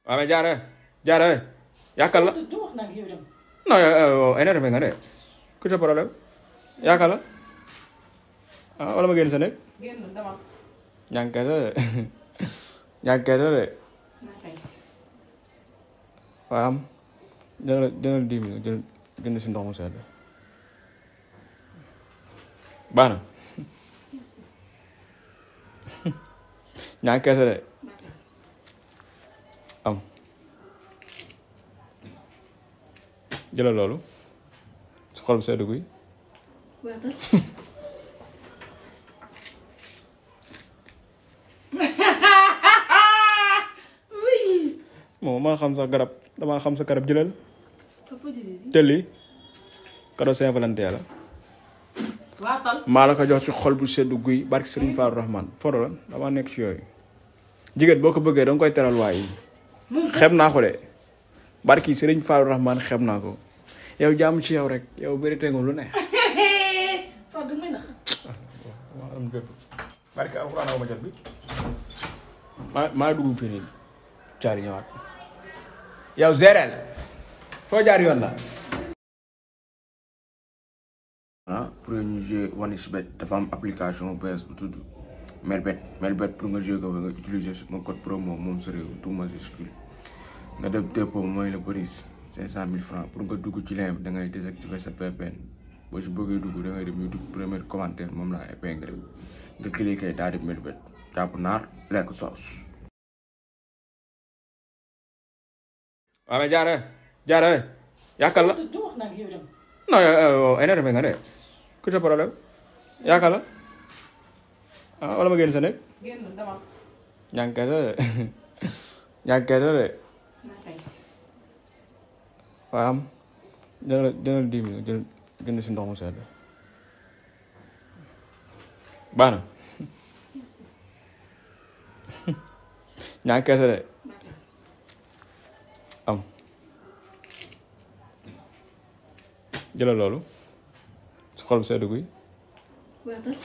waaw mais jaare jaare yàkkal la du wax nag yow dem non yow énervé nga de ku sa problème yàkkal la ah wala ma génn sa nekk génn demal ñànkee de ñànkee de naa kay waaye am jëlal jëlal dix mille jël jënd si ndox mu sedd baax na ñànkee de am jëlal loolu su xol bu sedd guy waatal oui moom maa xam sa garab damaa xam sa garab jëlal ka fa jëlee di tëlli cadeau Saint-Valentin la waatal maa la ko jox ci xol bu sedd guy barki Serigne Fallou Rahman foro la damaa nekk ci yooyu jigéen boo ko bëggee danga koy teral waay xeb naa ko de barki Serigne Fallou Rahman xeb naa ko yow jàmm ci yow rek yow vérité nga lu ne fa du may nax maa am bépp barki alxuraan aw ma jot bi maa maa dugg fii nii caari ñëwaat yow zérel foo jaar yoon la ah pour ñu jouer OneXBet dafa am application bu bees bu tudd Melbet Melbet pour nga jouer ko nga utiliser sama code promo moom sa réew tout majuscule nga def dépôt mooy la bëris cinq cent mille francs pour nga dugg ci lien bi da ngay désactiver sa VPN boo si bëggee dugg da ngay dem YouTube premier commentaire moom laa épinglé nga cliquer daal di Melbet jàpp naar lekk soos waaw mais jaare jaare yàkkal la du wax nag yow dem non yow énervé nga de ku sa problème yaakaar la ah wala ma génn sa nekk génn demal ñànkee de ñànkee de naa kay waaye am jëlal jëlal dix mille jël jënd si ndox mu sedd baax na ñànkee de am jëlal loolu su xol bu sedd guy waatal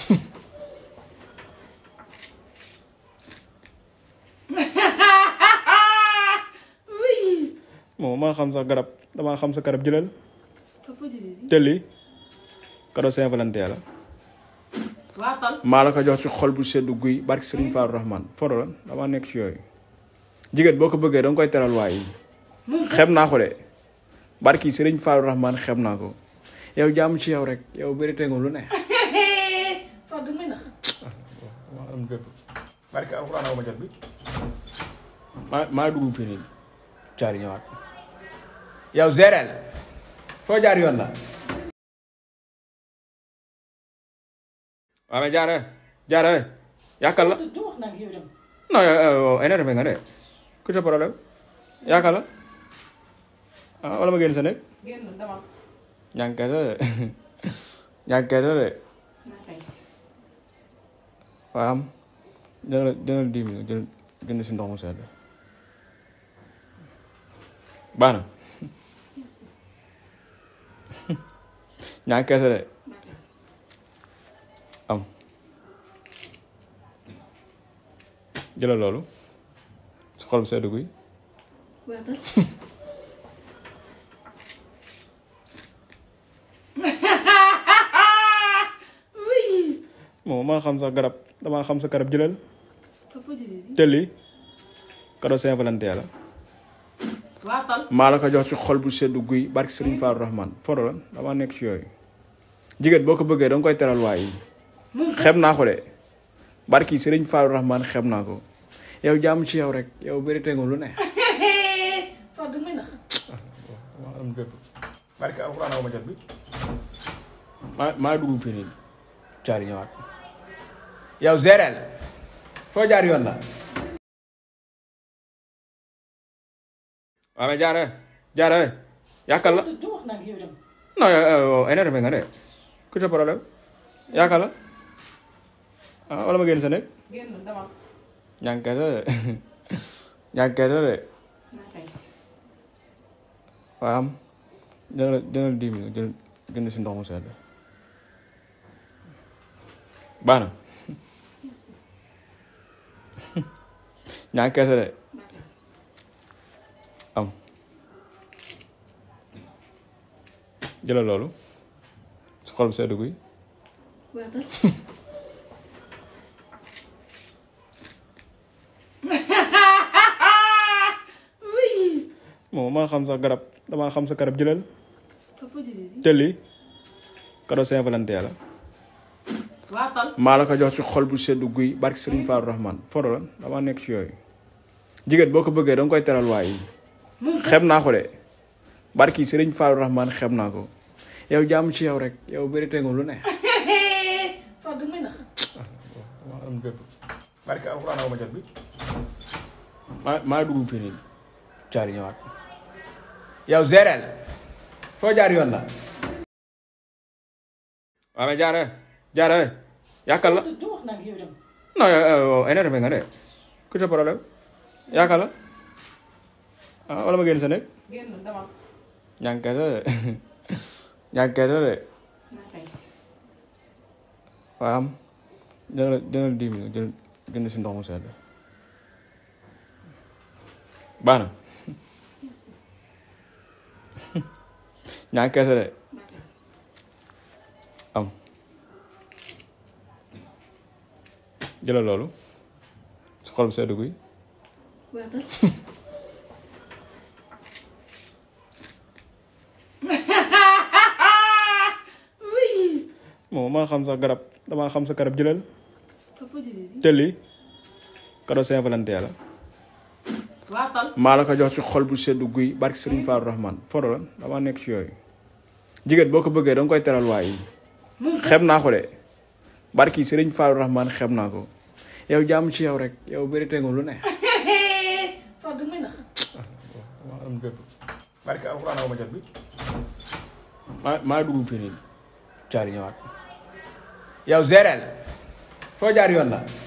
oui moom maa xam sa garab damaa xam sa garab jëlal ka fa jëlee di tëlli cadeau Saint-Valentin la waatal maa la ko jox ci xol bu sedd guy barki Serigne Fallou Rahman foro la damaa nekk ci yooyu jigéen boo ko bëggee danga koy teral waay xeb naa ko de barki Serigne Fallou Rahman xeb naa ko yow jàmm ci yow rek yow vérité nga lu ne fa du may nax maa am bépp barki alxuraan aw ma jot bi maa maa dugg fii nii caari ñëwaat yow zérel foo jaar yoon la waaw mais jaare jaare yàkkal la du wax nag yow dem non yow énervé nga de ku sa problème yaakaar la ah wala ma génn sa nekk génn demal ñànkee de ñànkee de naa kay waaye am jëlal jëlal dix mille jël jënd si ndox mu sedd baax na ñànkee de am jëlal loolu su xol bu sedd guy waatal oui moom maa xam sa garab damaa xam sa garab jëlal ka fa jëlee di tëlli cadeau Saint-Valentin la waatal maa la ko jox ci xol bu sedd guy barki Serigne Fallou Rahman foro la damaa nekk ci yooyu jigéen boo ko bëggee danga koy teral waay xeb naa ko de barki Serigne Fallou Rahman xeb naa ko yow jàmm ci yow rek yow vérité nga lu ne fa du may nax maa am bépp barki alxuraan aw ma jot bi maa maa dugg fii nii caari ñëwaat yow zérel foo jaar yoon la waaw mais jaare jaare yàkkal la du wax nag yow dem non yow énervé nga de ku sa problème yaakaar la ah wala ma génn sa nekk génn demal ñànkee de ñànkee de naa kay waaye am jëlal jëlal dix mille jël jënd si ndox mu sedd baax na ñànkee de jëlal loolu su xol bu sedd guy waatal oui moom maa xam sax garab damaa xam sa garab jëlal foofu jëlee te lii cadeau Saint-Valentin la waatal maa la ko jox ci xol bu sedd guy barki Serigne Fallou Rahman foro la damaa nekk ci yooyu jigéen boo ko bëggee da nga koy teral waay xeeb naa ko de barki Serigne Fallou Rahman xeeb naa ko yow jàmm ci yow rek yow vérité nga lu ne fa du may nax maa am bépp barki alxuraan aw ma jot bi maa maa dugg fii nii caari ñëwaat yow géreel foo jaar yoon la waaw mais jaare jaare yàkkal la du wax nag yow dem non yow yow énervé nga de ku sa problème yàkkal la ah wala ma génn sa nekk génn dama ñànkee de ñànkee de maa kay waaw am dina dina dix minutes jël jënd si ndox mu sedd baax na merci ñànkee de maa kay am jëlal loolu su xol bu sedd guy waatal oui moom maa xam sax garab damaa xam sa garab jëlal foofu jëlee te lii cadeau Saint-Valentin la waatal maa la ko jox ci xol bu sedd guy barki Serigne Fallou Rahman foro la damaa nekk ci yooyu jigéen boo ko bëggee da nga koy teral waay xeeb naa ko de barki Serigne Fallou Rahman xeeb naa ko yow jàmm ci yow rek yow vérité nga lu ne fa du may nax maa am bépp barki alxuraan aw ma jot bi maa maa dugg fii nii caari ñëwaat yow géreel foo jaar yoon la